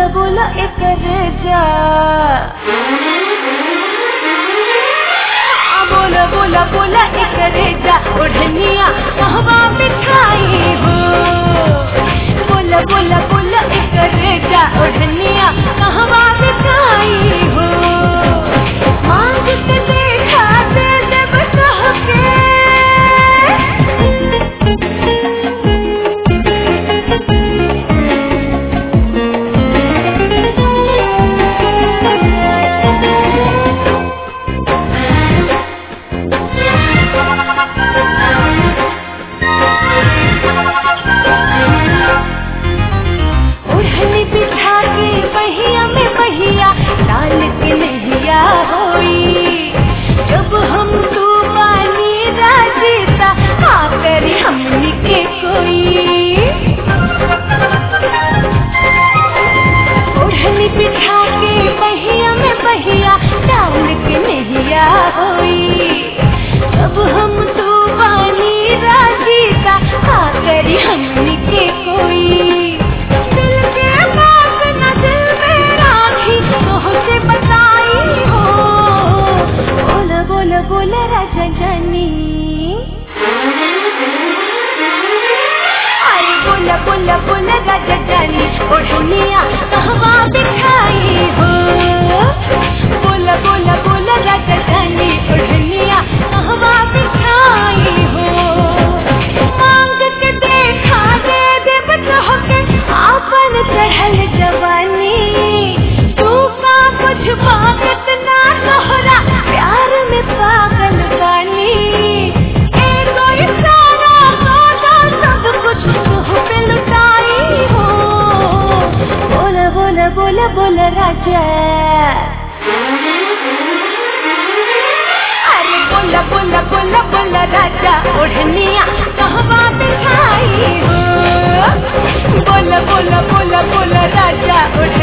बोला एक जा बोला बोला बोला एक जा ओढ़निया कहवा बिठाई हो बोला बोला बोला एक जा ओढ़निया कहवा बिठाई हो मांग के देखा दे देव कह के ओढ़नी बिठा के पहिया में पहिया डाल के नहिया होई जब हम तू पानी राजीता आकर हमनी के कोई ओढ़नी बिठा के पहिया में पहिया डाल के नहिया होई जब हम तू पानी राजीता आकर हमनी के कोई दिल के बात न दिल में राखी तोहसे बताई हो बोल बोल बोल राजा जानी अरे बोल बोल बोल राजा जानी ओढ़निया कहवा दिखाई हो बोल बोल बोल राजा जानी ओढ़निया कहवा दिखाई हो मांग के देखा दे देव कह के आपन चढ़ल जवानी तू का कुछ बात ना तोहरा प्यार में पागल बानी एगो इशारा सौदा सब कुछ तुह पे लुटाई हो बोल बोल बोल बोल राजा अरे बोला बोला बोला बोला राजा ओढ़निया कहवा बिठाई हो बोला बोला बोला बोला राजा ओढ़